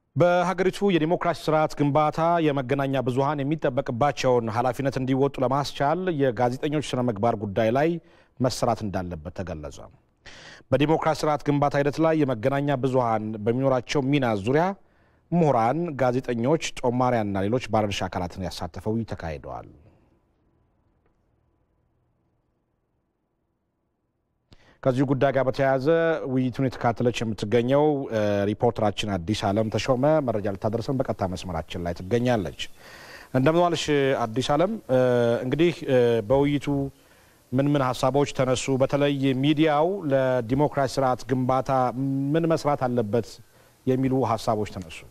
በሀገሪቱ የዲሞክራሲ ስርዓት ግንባታ የመገናኛ ብዙኃን የሚጠበቅባቸውን ኃላፊነት እንዲወጡ ለማስቻል የጋዜጠኞች ስነ ምግባር ጉዳይ ላይ መሰራት እንዳለበት ተገለጸ። በዲሞክራሲ ስርዓት ግንባታ ሂደት ላይ የመገናኛ ብዙኃን በሚኖራቸው ሚና ዙሪያ ምሁራን፣ ጋዜጠኞች፣ ጦማሪያንና ሌሎች ባለድርሻ አካላትን ያሳተፈው ተካሂደዋል። ከዚሁ ጉዳይ ጋር በተያያዘ ውይይቱን የተካተለች የምትገኘው ሪፖርተራችን አዲስ አለም ተሾመ መረጃ ልታደርሰን በቀጥታ መስመራችን ላይ ትገኛለች። እንደምን ዋልሽ አዲስ አለም? እንግዲህ በውይይቱ ምን ምን ሀሳቦች ተነሱ? በተለይ ሚዲያው ለዲሞክራሲ ስርዓት ግንባታ ምን መስራት አለበት የሚሉ ሀሳቦች ተነሱ።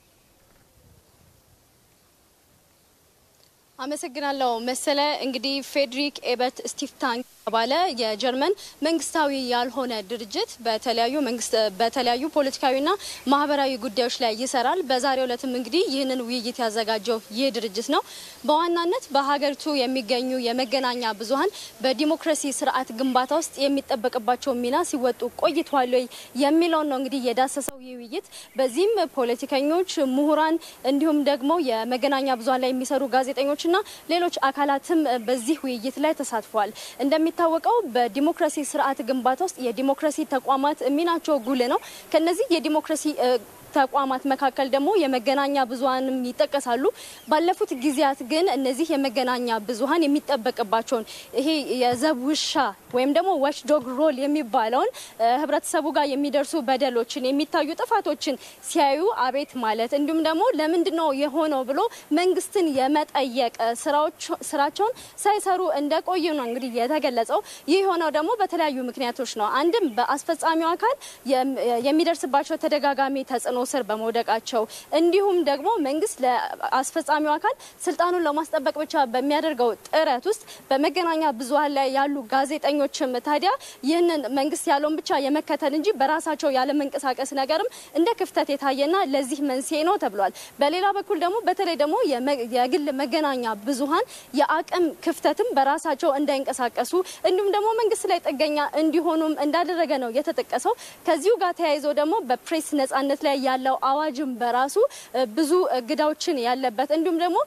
አመሰግናለሁ መሰለ። እንግዲህ ፌዴሪክ ኤበርት ስቲፍታን የተባለ የጀርመን መንግስታዊ ያልሆነ ድርጅት በተለያዩ መንግስት በተለያዩ ፖለቲካዊና ማህበራዊ ጉዳዮች ላይ ይሰራል። በዛሬው ዕለትም እንግዲህ ይህንን ውይይት ያዘጋጀው ይህ ድርጅት ነው። በዋናነት በሀገሪቱ የሚገኙ የመገናኛ ብዙኃን በዲሞክራሲ ስርዓት ግንባታ ውስጥ የሚጠበቅባቸውን ሚና ሲወጡ ቆይተዋል ወይ የሚለውን ነው እንግዲህ የዳሰሰው ይህ ውይይት። በዚህም ፖለቲከኞች፣ ምሁራን እንዲሁም ደግሞ የመገናኛ ብዙኃን ላይ የሚሰሩ ጋዜጠኞች እና ሌሎች አካላትም በዚህ ውይይት ላይ ተሳትፈዋል። እንደሚታወቀው በዲሞክራሲ ስርዓት ግንባታ ውስጥ የዲሞክራሲ ተቋማት ሚናቸው ጉልህ ነው። ከነዚህ የዲሞክራሲ ተቋማት መካከል ደግሞ የመገናኛ ብዙኃንም ይጠቀሳሉ። ባለፉት ጊዜያት ግን እነዚህ የመገናኛ ብዙኃን የሚጠበቅባቸውን ይሄ የዘብ ውሻ ወይም ደግሞ ዋችዶግ ሮል የሚባለውን ህብረተሰቡ ጋር የሚደርሱ በደሎችን፣ የሚታዩ ጥፋቶችን ሲያዩ አቤት ማለት እንዲሁም ደግሞ ለምንድን ነው የሆነው ብሎ መንግስትን የመጠየቅ ስራቸውን ሳይሰሩ እንደቆዩ ነው እንግዲህ የተገለጸው። ይህ የሆነው ደግሞ በተለያዩ ምክንያቶች ነው። አንድም በአስፈጻሚው አካል የሚደርስባቸው ተደጋጋሚ ተጽዕኖ ስር በመውደቃቸው እንዲሁም ደግሞ መንግስት ለአስፈጻሚው አካል ስልጣኑን ለማስጠበቅ ብቻ በሚያደርገው ጥረት ውስጥ በመገናኛ ብዙኃን ላይ ያሉ ጋዜጠኞችም ታዲያ ይህንን መንግስት ያለውን ብቻ የመከተል እንጂ በራሳቸው ያለመንቀሳቀስ ነገርም እንደ ክፍተት የታየና ለዚህ መንስኤ ነው ተብሏል። በሌላ በኩል ደግሞ በተለይ ደግሞ የግል መገናኛ ብዙኃን የአቅም ክፍተትም በራሳቸው እንዳይንቀሳቀሱ እንዲሁም ደግሞ መንግስት ላይ ጥገኛ እንዲሆኑም እንዳደረገ ነው የተጠቀሰው። ከዚሁ ጋር ተያይዞ ደግሞ በፕሬስ ነጻነት ላይ ያለው አዋጅም በራሱ ብዙ እገዳዎችን ያለበት እንዲሁም ደግሞ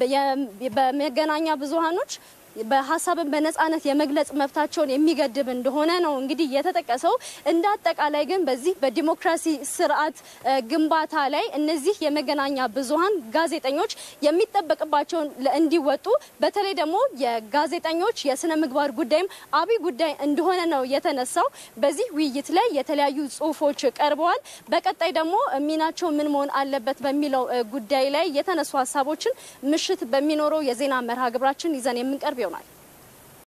በመገናኛ ብዙኃኖች በሀሳብን በነጻነት የመግለጽ መብታቸውን የሚገድብ እንደሆነ ነው እንግዲህ የተጠቀሰው። እንደ አጠቃላይ ግን በዚህ በዲሞክራሲ ስርዓት ግንባታ ላይ እነዚህ የመገናኛ ብዙኃን ጋዜጠኞች የሚጠበቅባቸውን እንዲወጡ በተለይ ደግሞ የጋዜጠኞች የስነ ምግባር ጉዳይም አብይ ጉዳይ እንደሆነ ነው የተነሳው። በዚህ ውይይት ላይ የተለያዩ ጽሁፎች ቀርበዋል። በቀጣይ ደግሞ ሚናቸው ምን መሆን አለበት በሚለው ጉዳይ ላይ የተነሱ ሀሳቦችን ምሽት በሚኖረው የዜና መርሃ ግብራችን ይዘን የምንቀርብ ይሆናል።